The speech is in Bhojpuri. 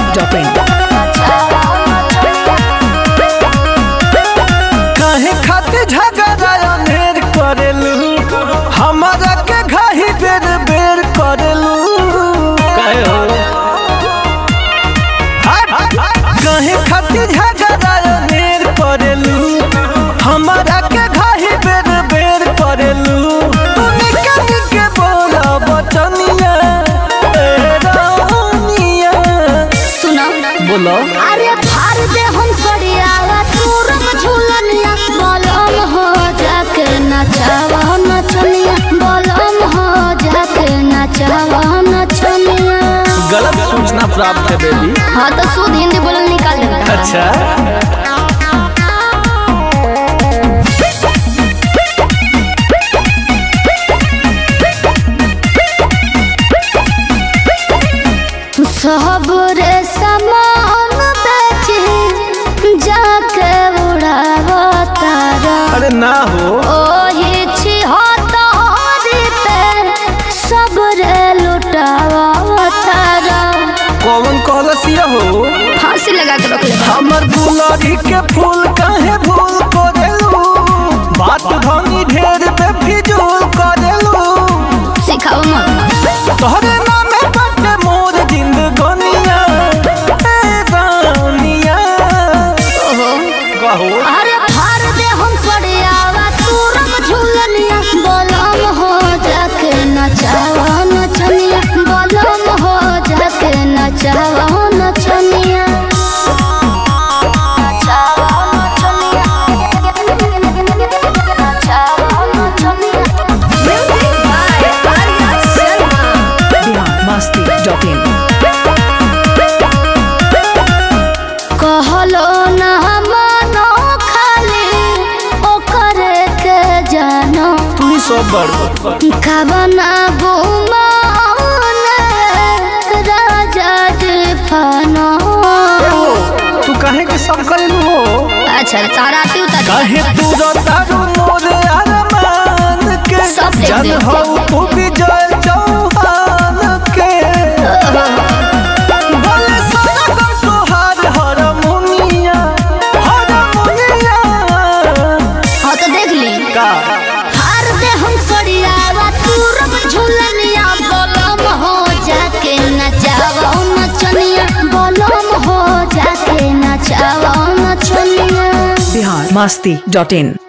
masti.in. काहे खातिर झगड़ा अनेर करेलू हमारा के घाही बेर बेर करेलू काहे हो हट! काहे खातिर झगड़ा अनेर करेलू हमारा के घाही बेर बेर करेलू तू निके निके बोला बचनिया ए रानिया सुनो बोलो अरे फाड़ दे हम सड़ियावा तूरम झूलनिया बलम हो जाके नचावा नचनिया बलम हो जाके नचावा नचनिया गलत सूचना प्राप्त है बेबी हाँ तो शुद्ध हिंदी बोलल निकाल देता अच्छा सब रे सामान बेची जाके उड़ावा तारा अरे ना हो ओही छिहत्तरी पे सब रे लुटावा तारा कौन कलसिया हो फांसी लगा के रख ले हमर गुलारी के फूल काहे भूल करेलू बात धनी ढेर पे फिजूल करेलू सिखाओ मत तोहरे नामे बटे मोर जिंदगनिया ए रानिया ओहो कहो अरे फाड़ दे हम सड़ियावा तूरम झूलनिया बलम हो जाके नचावा नचनिया बलम हो जाके नचावा नचनिया नचावा नचनिया नचावा नचनिया music by Arya Sharma Bihar masti.in. कहलो ना मानो खाली ओकरे के जानो तू ही सब बड़ कवना गुमान राजा जी फनो तू काहे के सब करेलू हो अच्छा तारा तू काहे तू रतारू मोर अरमान के सब देख जन देख हो तू विजय चौहान के बोले सनम तोहार हरमुनिया हरमुनिया हाँ तो देख ली का हार दे हम सड़ियावा तूरम झूलनिया बलम हो जाके नचावा नचनिया बलम हो जाके नचावा नचनिया Bihar masti.in.